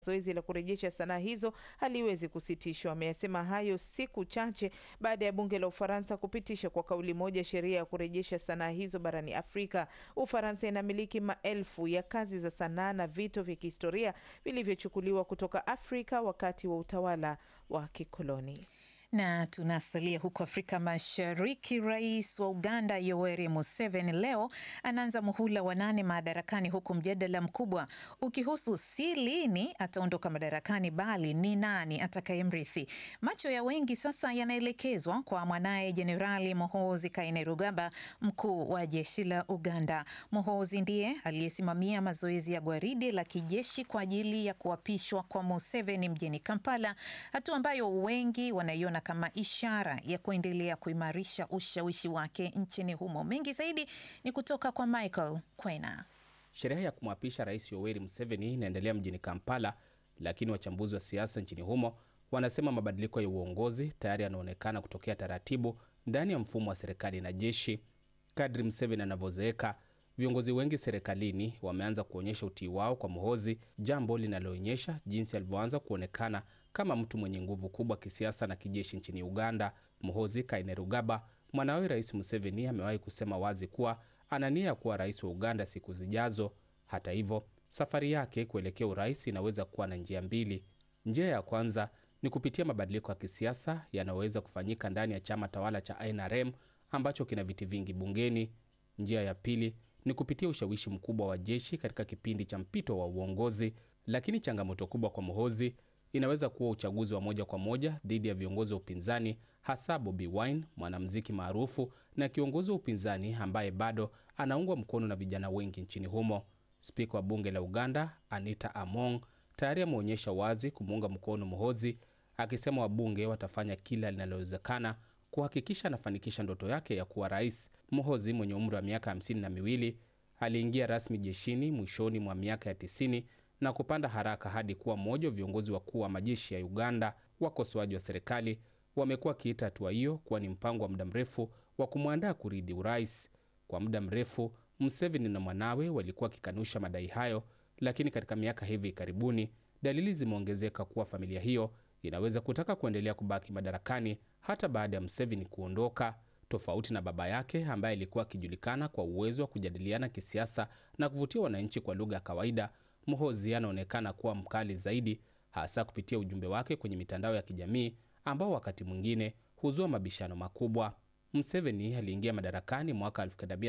Zoezi la kurejesha sanaa hizo haliwezi kusitishwa. Ameyasema hayo siku chache baada ya bunge la Ufaransa kupitisha kwa kauli moja sheria ya kurejesha sanaa hizo barani Afrika. Ufaransa inamiliki maelfu ya kazi za sanaa na vito vya kihistoria vilivyochukuliwa kutoka Afrika wakati wa utawala wa kikoloni. Na tunasalia huko Afrika Mashariki. Rais wa Uganda Yoweri Museveni leo anaanza muhula wa nane madarakani, huku mjadala mkubwa ukihusu si lini ataondoka madarakani, bali ni nani atakayemrithi. Macho ya wengi sasa yanaelekezwa kwa mwanaye Jenerali Muhoozi Kainerugaba, mkuu wa jeshi la Uganda. Muhoozi ndiye aliyesimamia mazoezi ya gwaridi la kijeshi kwa ajili ya kuapishwa kwa Museveni mjini Kampala, hatua ambayo wengi wanaiona kama ishara ya kuendelea kuimarisha ushawishi wake nchini humo. Mengi zaidi ni kutoka kwa Michael Kwena. Sherehe ya kumwapisha Rais Yoweri Museveni inaendelea mjini Kampala, lakini wachambuzi wa siasa nchini humo wanasema mabadiliko ya uongozi tayari yanaonekana kutokea taratibu ndani ya mfumo wa serikali na jeshi. Kadri Museveni anavyozeeka, viongozi wengi serikalini wameanza kuonyesha utii wao kwa Muhoozi, jambo linaloonyesha jinsi alivyoanza kuonekana kama mtu mwenye nguvu kubwa kisiasa na kijeshi nchini Uganda. Muhoozi Kainerugaba, mwanawe Rais Museveni, amewahi kusema wazi kuwa ana nia ya kuwa rais wa Uganda siku zijazo. Hata hivyo, safari yake kuelekea urais inaweza kuwa na njia mbili. Njia ya kwanza ni kupitia mabadiliko ya kisiasa yanayoweza kufanyika ndani ya chama tawala cha NRM ambacho kina viti vingi bungeni. Njia ya pili ni kupitia ushawishi mkubwa wa jeshi katika kipindi cha mpito wa uongozi. Lakini changamoto kubwa kwa Muhoozi inaweza kuwa uchaguzi wa moja kwa moja dhidi ya viongozi wa upinzani, hasa Bobi Wine, mwanamuziki maarufu na kiongozi wa upinzani ambaye bado anaungwa mkono na vijana wengi nchini humo. Spika wa bunge la Uganda Anita Among tayari ameonyesha wazi kumuunga mkono Muhoozi, akisema wabunge watafanya kila linalowezekana kuhakikisha anafanikisha ndoto yake ya kuwa rais. Muhoozi mwenye umri wa miaka hamsini na miwili aliingia rasmi jeshini mwishoni mwa miaka ya tisini na kupanda haraka hadi kuwa mmoja wa viongozi wakuu wa majeshi ya Uganda. Wakosoaji wa serikali wamekuwa wakiita hatua hiyo kuwa ni mpango wa muda mrefu wa kumwandaa kurithi urais. Kwa muda mrefu, Museveni na mwanawe walikuwa wakikanusha madai hayo, lakini katika miaka hivi karibuni dalili zimeongezeka kuwa familia hiyo inaweza kutaka kuendelea kubaki madarakani hata baada ya Museveni kuondoka. Tofauti na baba yake ambaye alikuwa akijulikana kwa uwezo wa kujadiliana kisiasa na kuvutia wananchi kwa lugha ya kawaida, Muhoozi anaonekana kuwa mkali zaidi, hasa kupitia ujumbe wake kwenye mitandao ya kijamii ambao wakati mwingine huzua mabishano makubwa. Museveni aliingia madarakani mwaka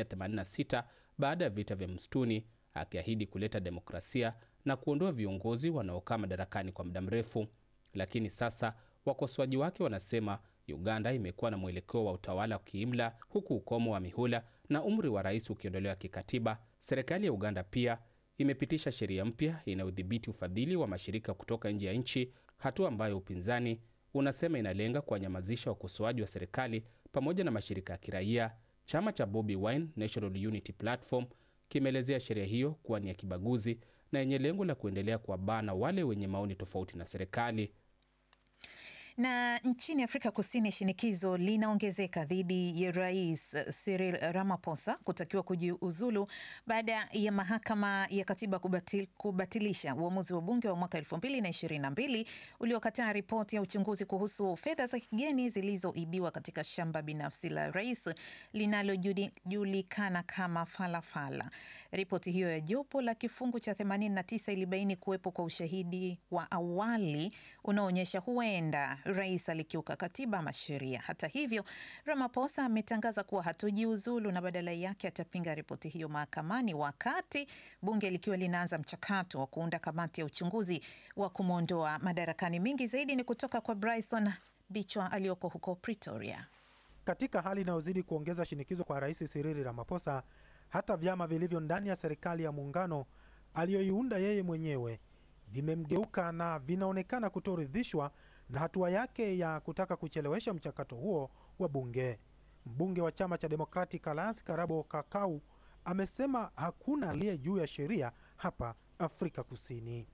1986 baada ya vita vya msituni, akiahidi kuleta demokrasia na kuondoa viongozi wanaokaa madarakani kwa muda mrefu. Lakini sasa wakosoaji wake wanasema Uganda imekuwa na mwelekeo wa utawala wa kiimla, huku ukomo wa mihula na umri wa rais ukiondolewa kikatiba. Serikali ya Uganda pia imepitisha sheria mpya inayodhibiti ufadhili wa mashirika kutoka nje ya nchi, hatua ambayo upinzani unasema inalenga kuwanyamazisha wakosoaji wa serikali pamoja na mashirika ya kiraia. Chama cha Bobi Wine National Unity Platform kimeelezea sheria hiyo kuwa ni ya kibaguzi na yenye lengo la kuendelea kuwabana wale wenye maoni tofauti na serikali. Na nchini Afrika Kusini, shinikizo linaongezeka dhidi ya Rais Cyril Ramaphosa kutakiwa kujiuzulu baada ya mahakama ya katiba kubatil, kubatilisha uamuzi wa bunge wa mwaka 2022 uliokataa ripoti ya uchunguzi kuhusu fedha za kigeni zilizoibiwa katika shamba binafsi la rais linalojulikana kama Falafala. Ripoti hiyo ya jopo la kifungu cha 89 ilibaini kuwepo kwa ushahidi wa awali unaoonyesha huenda rais alikiuka katiba ama sheria. Hata hivyo, Ramaphosa ametangaza kuwa hatojiuzulu na badala yake atapinga ripoti hiyo mahakamani, wakati bunge likiwa linaanza mchakato wa kuunda kamati ya uchunguzi wa kumwondoa madarakani. Mingi zaidi ni kutoka kwa Bryson Bichwa aliyoko huko Pretoria. Katika hali inayozidi kuongeza shinikizo kwa rais Cyril Ramaphosa, hata vyama vilivyo ndani ya serikali ya muungano aliyoiunda yeye mwenyewe vimemgeuka na vinaonekana kutoridhishwa na hatua yake ya kutaka kuchelewesha mchakato huo wa bunge. Mbunge wa chama cha Democratic Alliance Karabo Kakau amesema hakuna aliye juu ya sheria hapa Afrika Kusini.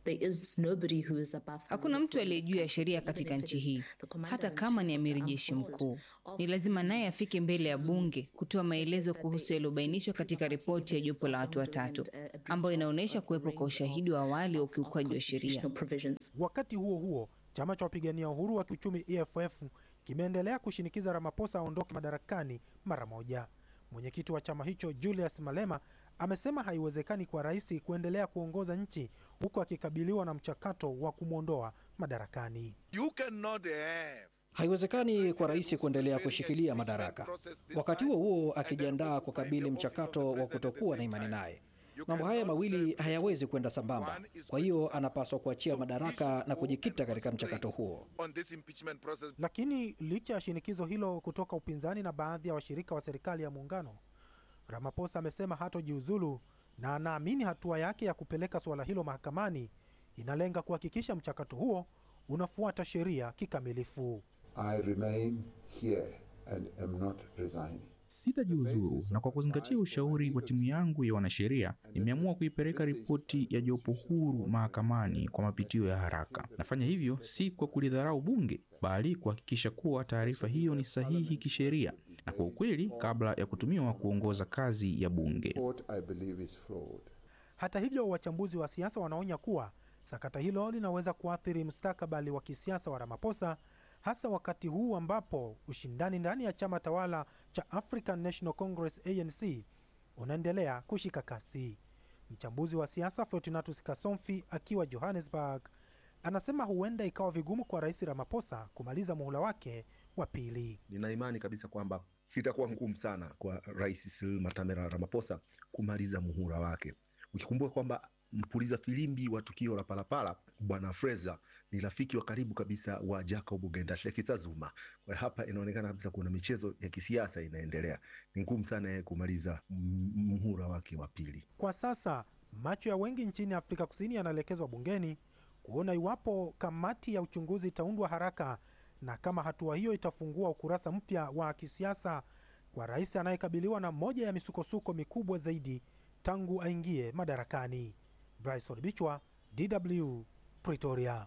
Hakuna mtu aliye juu ya sheria katika nchi hii, hata kama ni amiri jeshi mkuu. Ni lazima naye afike mbele ya bunge kutoa maelezo kuhusu yaliyobainishwa katika ripoti ya jopo la watu watatu ambayo inaonyesha kuwepo kwa ushahidi wa awali wa ukiukwaji wa sheria. Wakati huo huo, chama cha wapigania uhuru wa kiuchumi EFF kimeendelea kushinikiza Ramaphosa aondoke madarakani mara moja. Mwenyekiti wa chama hicho Julius Malema amesema haiwezekani kwa rais kuendelea kuongoza nchi huku akikabiliwa na mchakato wa kumwondoa madarakani. You cannot have Haiwezekani kwa rais kuendelea kushikilia madaraka, wakati huo huo akijiandaa kukabili mchakato wa kutokuwa na imani naye. Mambo haya mawili hayawezi kwenda sambamba. Kwa hiyo anapaswa kuachia madaraka na kujikita katika mchakato huo. on this impeachment process. Lakini licha ya shinikizo hilo kutoka upinzani na baadhi ya washirika wa serikali ya muungano, Ramaphosa amesema hatojiuzulu na anaamini hatua yake ya kupeleka suala hilo mahakamani inalenga kuhakikisha mchakato huo unafuata sheria kikamilifu. I remain here and am not resigning. Sitajiuzuru, na kwa kuzingatia ushauri wa timu yangu ya wanasheria, nimeamua kuipeleka ripoti ya jopo huru mahakamani kwa mapitio ya haraka. Nafanya hivyo si kwa kulidharau bunge, bali kuhakikisha kuwa taarifa hiyo ni sahihi kisheria na kwa ukweli, kabla ya kutumiwa kuongoza kazi ya bunge. What I believe is flawed. Hata hivyo, wachambuzi wa siasa wanaonya kuwa sakata hilo linaweza kuathiri mustakabali wa kisiasa wa Ramaphosa, hasa wakati huu ambapo ushindani ndani ya chama tawala cha African National Congress ANC unaendelea kushika kasi. Mchambuzi wa siasa Fortunatus Kasomfi akiwa Johannesburg anasema huenda ikawa vigumu kwa Rais Ramaphosa kumaliza muhula wake wa pili. Nina imani kabisa kwamba itakuwa ngumu sana kwa Rais Cyril Matamela Ramaphosa kumaliza muhula wake, ukikumbuka kwamba mpuliza filimbi wa tukio la Palapala Bwana Fraser ni rafiki wa karibu kabisa wa Jacob Gendashekitsa Zuma. Kwa hiyo hapa inaonekana kabisa kuna michezo ya kisiasa inaendelea. Ni ngumu sana yeye kumaliza m- muhula wake wa pili. Kwa sasa macho ya wengi nchini Afrika Kusini yanaelekezwa bungeni kuona iwapo kamati ya uchunguzi itaundwa haraka na kama hatua hiyo itafungua ukurasa mpya wa kisiasa kwa rais anayekabiliwa na moja ya misukosuko mikubwa zaidi tangu aingie madarakani. Bryson Bichwa, DW, Pretoria.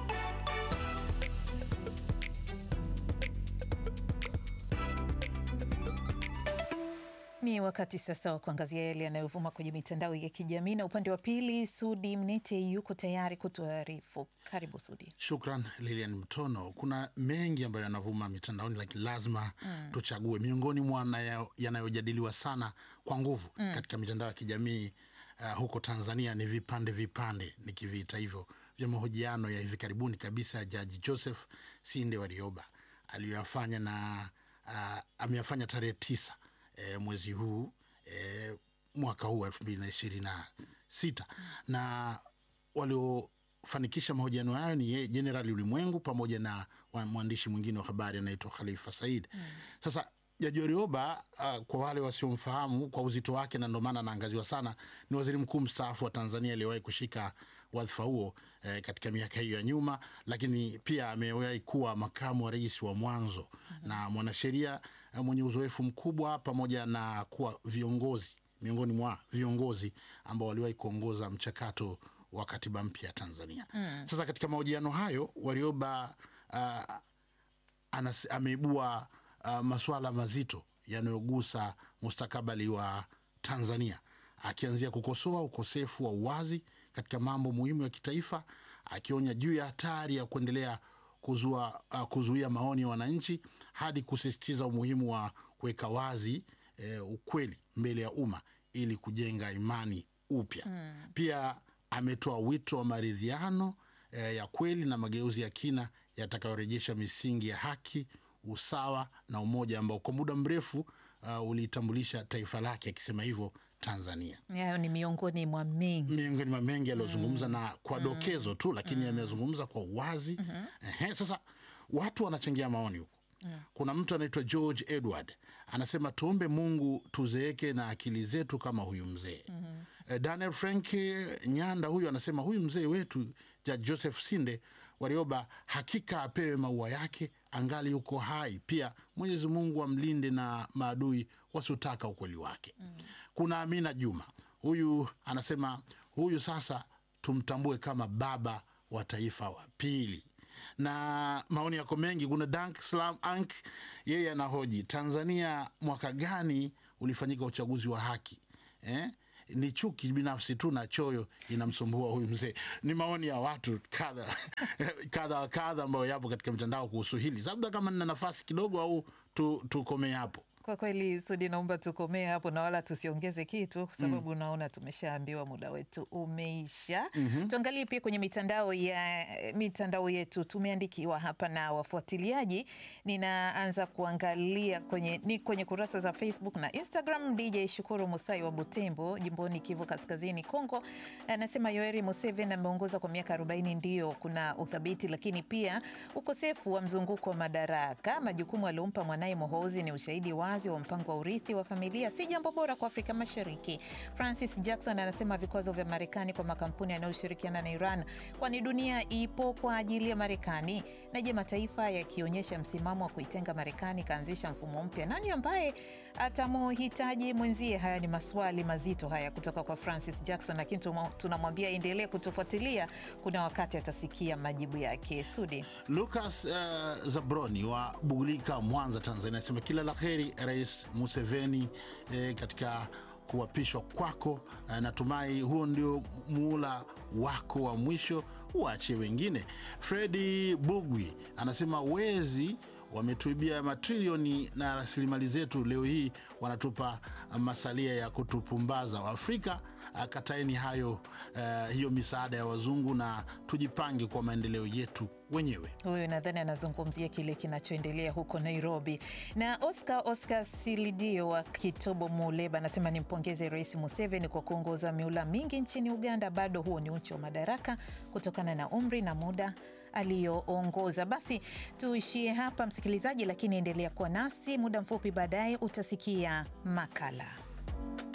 Ni wakati sasa wa kuangazia yale yanayovuma kwenye mitandao ya kijamii, na upande wa pili Sudi Mnete yuko tayari kutuarifu. Karibu Sudi. Shukran Lilian Mtono. Kuna mengi ambayo yanavuma mitandaoni, lakini lazima mm. tuchague miongoni mwa nayo- yanayojadiliwa sana kwa nguvu mm. katika mitandao ya kijamii uh, huko Tanzania ni vipande vipande, nikiviita hivyo, vya mahojiano ya hivi karibuni kabisa ya Jaji Joseph Sinde Warioba aliyoyafanya na uh, ameyafanya tarehe tisa e, mwezi huu e, mwaka huu elfu mbili na ishirini na sita na waliofanikisha mahojiano hayo ni yeye Jenerali Ulimwengu pamoja na wa- mwandishi mwingine wa habari anaitwa Khalifa Said. Sasa Jaji Warioba uh, kwa wale wasiomfahamu kwa uzito wake, na ndio maana anaangaziwa sana, ni waziri mkuu mstaafu wa Tanzania aliyewahi kushika wadhifa huo eh, katika miaka hiyo ya nyuma, lakini pia amewahi kuwa makamu wa rais wa mwanzo na mwanasheria eh, mwenye uzoefu mkubwa pamoja na kuwa viongozi miongoni mwa viongozi ambao waliwahi kuongoza mchakato wa katiba mpya ya Tanzania. Mm. Sasa katika mahojiano hayo Warioba uh, anas, ameibua uh, masuala mazito yanayogusa mustakabali wa Tanzania, akianzia kukosoa ukosefu wa uwazi katika mambo muhimu ya kitaifa, akionya juu ya hatari ya kuendelea kuzua, uh, kuzuia maoni ya wananchi hadi kusisitiza umuhimu wa kuweka wazi eh, ukweli mbele ya umma ili kujenga imani upya. Mm. Pia ametoa wito wa maridhiano eh, ya kweli na mageuzi ya kina yatakayorejesha misingi ya haki, usawa na umoja ambao kwa muda mrefu uh, ulitambulisha taifa lake, akisema hivyo Tanzania. Hayo ni miongoni mwa mengi miongoni mwa mengi aliyozungumza na kwa Mm. dokezo tu, lakini amezungumza kwa uwazi. Ehe, sasa watu wanachangia maoni huko. Kuna mtu anaitwa George Edward anasema tuombe Mungu tuzeeke na akili zetu kama huyu mzee. Eh, Daniel Frank Nyanda huyu anasema huyu mzee wetu Judge Joseph Sinde Warioba hakika apewe maua yake angali yuko hai. Pia Mwenyezi Mungu amlinde na maadui wasiotaka ukweli wake. Kuna Amina Juma huyu anasema huyu sasa tumtambue kama baba wa taifa wa pili na maoni yako mengi. Kuna Dank Slam Ank, yeye anahoji Tanzania mwaka gani ulifanyika uchaguzi wa haki eh? Ni chuki binafsi tu na choyo inamsumbua huyu mzee. Ni maoni ya watu kadha kadha wa kadha ambayo yapo katika mitandao kuhusu hili. Labda kama nina nafasi kidogo, au tukomee tu hapo. Kwa kweli Sudi, naomba tukomee hapo na wala tusiongeze kitu kwa sababu mm. naona tumeshaambiwa muda wetu umeisha. mm -hmm. Tuangalie pia kwenye mitandao ya mitandao yetu, tumeandikiwa hapa na wafuatiliaji. Ninaanza kuangalia kwenye, ni kwenye kurasa za Facebook na Instagram. DJ Shukuru Musai wa Butembo, jimboni Kivu Kaskazini, Kongo, anasema Yoweri Museveni ameongoza kwa miaka 40, ndio kuna uthabiti, lakini pia ukosefu wa mzunguko wa madaraka. Majukumu aliompa mwanaye Mohozi ni ushahidi wa wa mpango wa urithi wa familia si jambo bora kwa Afrika Mashariki. Francis Jackson anasema vikwazo vya Marekani kwa makampuni yanayoshirikiana na Iran, kwani dunia ipo kwa ajili ya Marekani? Na je, mataifa yakionyesha msimamo wa kuitenga Marekani kaanzisha mfumo mpya, nani ambaye atamuhitaji mwenzie? Haya ni maswali mazito haya kutoka kwa Francis Jackson, lakini tunamwambia endelee kutufuatilia, kuna wakati atasikia majibu yake. Sudi Lucas uh, Zabroni wa Bugulika, Mwanza, Tanzania anasema kila la heri Rais Museveni eh, katika kuapishwa kwako. Eh, natumai huo ndio muula wako wa mwisho, uachie wengine. Fredi Bugwi anasema wezi wametuibia matrilioni na rasilimali zetu, leo hii wanatupa masalia ya kutupumbaza. Waafrika kataeni hayo, uh, hiyo misaada ya wazungu na tujipange kwa maendeleo yetu wenyewe. Huyu nadhani anazungumzia kile kinachoendelea huko Nairobi. Na Oscar Oscar Silidio wa Kitobo Muleba anasema nimpongeze Rais Museveni kwa kuongoza miula mingi nchini Uganda. Bado huo ni uchu wa madaraka kutokana na umri na muda aliyoongoza. Basi tuishie hapa msikilizaji, lakini endelea kuwa nasi. Muda mfupi baadaye utasikia makala.